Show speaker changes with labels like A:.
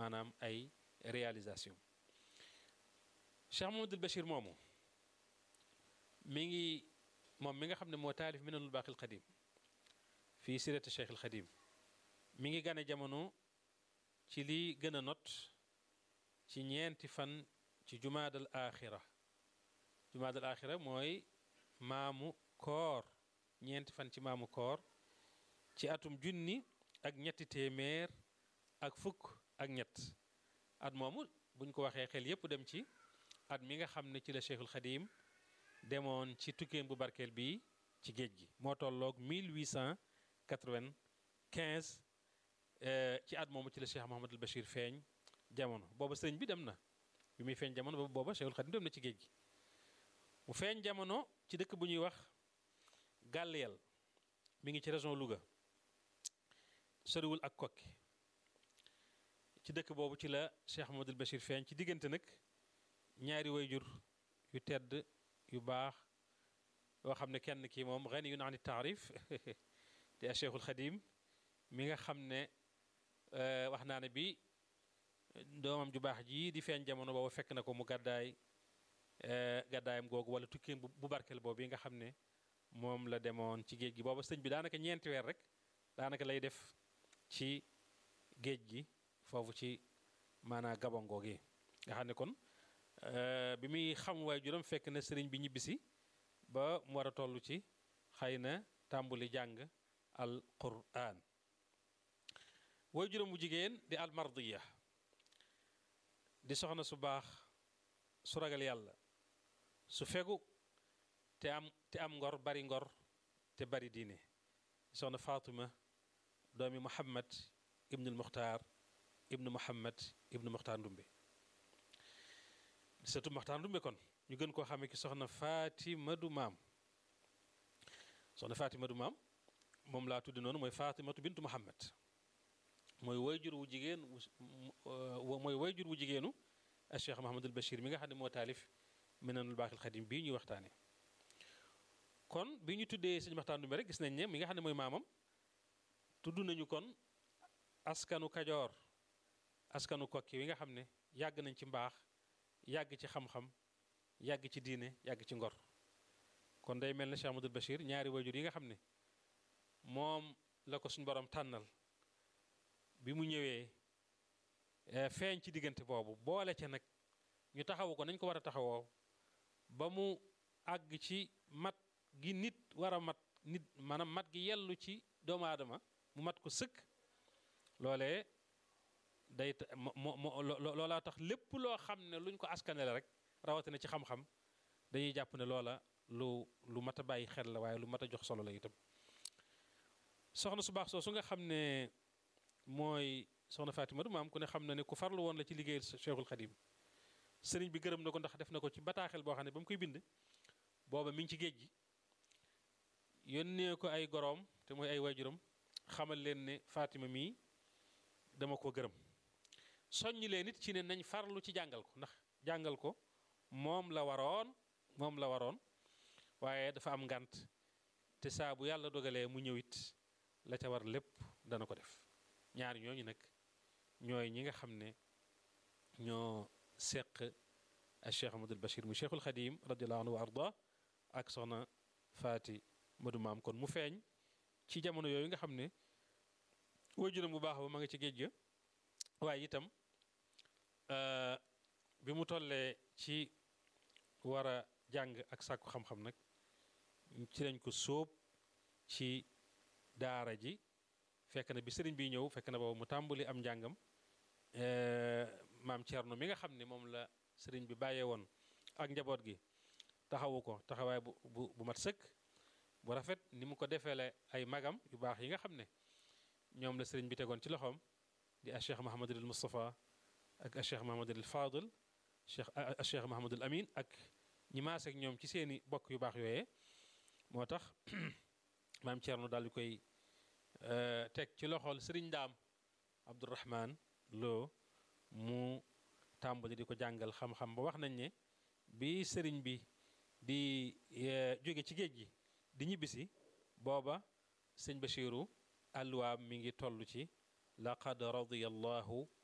A: maanaam ay réalisation Cheikh Mamadul Bachir moomu mi ngi moom mi nga xam ne moo taalif minanul baaqil qadim fii sirati Cheikh al Xadim mi ngi gane jamono ci li gën a not ci ñeenti fan ci jumaadal aaxira jumaadal aaxira mooy maamu koor ñeenti fan ci maamu koor ci atum junni ak ñetti téeméer ak fukk ak ñett at moomu buñ ko waxee xel yépp dem ci at mi nga xam ne ci la Cheikhul Xadim demoon ci tukkeem bu barkeel bi ci géej gi moo tolloog 1895 ci at moomu ci la Cheikh Mouhamadul Bachir feeñ jamono booba sëriñ bi dem na bi muy feeñ jamono booba Cheikhul Xadim dem na ci géej gi mu feeñ jamono ci dëkk bu ñuy wax Gàlleel mi ngi ci région Louga soriwul ak kokki ci dëkk boobu ci la Cheikh Mouhamadul Bachir feeñ ci diggante nag ñaari wayjur yu tedd yu baax yoo xam ne kenn kii moom xëy na yu naan taarif te a Cheikhul Xadim mi nga xam ne wax naa ne bi doomam ju baax ji di feeñ jamono boobu fekk na ko mu gàddaay gàddaayam googu wala tukkeem bu barkeel boobu yi nga xam ne moom la demoon ci géej gi booba sëñ bi daanaka ñeenti weer rek daanaka lay def ci géej gi foofu ci maanaa gabon googu nga xam ne kon bi muy xam waay juróom fekk na sëriñ bi ñibbisi ba mu war a toll ci xëy na tàmbuli jàng al quraan way juróom bu jigéen di al mardiya di soxna su baax su ragal yàlla su fegu te am te am ngor bari ngor te bari diine soxna Fatima doomi Muhammad ibnul Muxtaar ibnu Muhammad ibnu Muxtaar Ndumbe sëtu Muxtaar Ndumbe kon ñu gën koo xamee ki soxna Fatima du maam soxna Fatima du maam moom laa tuddi noonu mooy Fatimatu bintu Muhammad mooy wayjur wu jigéen mooy wayjur wu jigéenu a Cheikh Mahamadul Bachir mi nga xam ne moo taalif Minanul Baaqil Xadim bii ñuy waxtaane kon bi ñu tuddee sëñ Maxtaar Ndumbe rek gis nañ ne mi nga xam ne mooy maamam tudd nañu kon askanu Kajoor askanu kokki wi nga xam ne yàgg nañ ci mbaax yàgg ci xam-xam yàgg ci diine yàgg ci ngor kon day mel ne Cheikh Mahamadul Bachir ñaari wayjur yi nga xam ne moom la ko suñu borom tànnal bi mu ñëwee feeñ ci diggante boobu boole ca nag ñu taxawu ko nañ ko war a taxawoo ba mu àgg ci mat gi nit war a mat nit maanaam mat gi yellu ci doomu aadama mu mat ko sëkk loolee day mo mo loolaa tax lépp loo xam ne luñ ko askanele rek rawatina ci xam-xam dañuy jàpp ne loola lu lu mat a bàyyi xel la waaye lu mat a jox solo la itam soxna su baax soo su nga xam ne mooy soxna Fatima du maam ku ne xam na ne ku farlu woon la ci liggéeyal Cheikhul Khadim sëriñ bi gërëm na ko ndax def na ko ci bataaxel boo xam ne ba mu koy bind booba mi ngi ci géej gi yónnee ko ay goroom te mooy ay waajuram xamal leen ne Fatima mii dama ko gërëm soññ leen it ci ne nañ farlu ci jàngal ko ndax jàngal ko moom la waroon moom la waroon waaye dafa am ngànt te saa bu yàlla dogalee mu ñëw it la ca war lépp dana ko def ñaar ñooñu nag ñooy ñi nga xam ne ñoo seq a cheikh amadul bachir mu cheikhul xadim radiallahu anhu wa arda ak soxna faati madu maam kon mu feeñ ci jamono yooyu nga xam ne waajuram bu baax ba ma nga ci géej ga waaye itam bi mu tollee ci war a jàng ak sàkku xam-xam nag ci lañ ko sóob ci daara ji fekk na bi sëriñ bi ñëw fekk na boobu mu tàmbali am njàngam maam Thierno mi nga xam ne moom la sëriñ bi bàyyee woon ak njaboot gi taxawu ko taxawaay bu bu bu mat sëkk bu rafet ni mu ko defeele ay magam yu baax yi nga xam ne ñoom la sëriñ bi tegoon ci loxoom di a cheikh Mahamadul Moustapha ak a cheikh Mahamadul Fadil cheikh a cheikh Mahamadul Amin ak ñi maase ak ñoom ci seeni bokk yu baax yooyee moo tax maam Thierno daal di koy teg ci loxol sëriñ daam Abdourahman Lo mu tàmbali di ko jàngal xam-xam ba wax nañ ne bi sëriñ bi di jóge ci géej gi di ñibbisi booba sëñ Bachiru alluwaam mi ngi toll ci laqad radiyallahu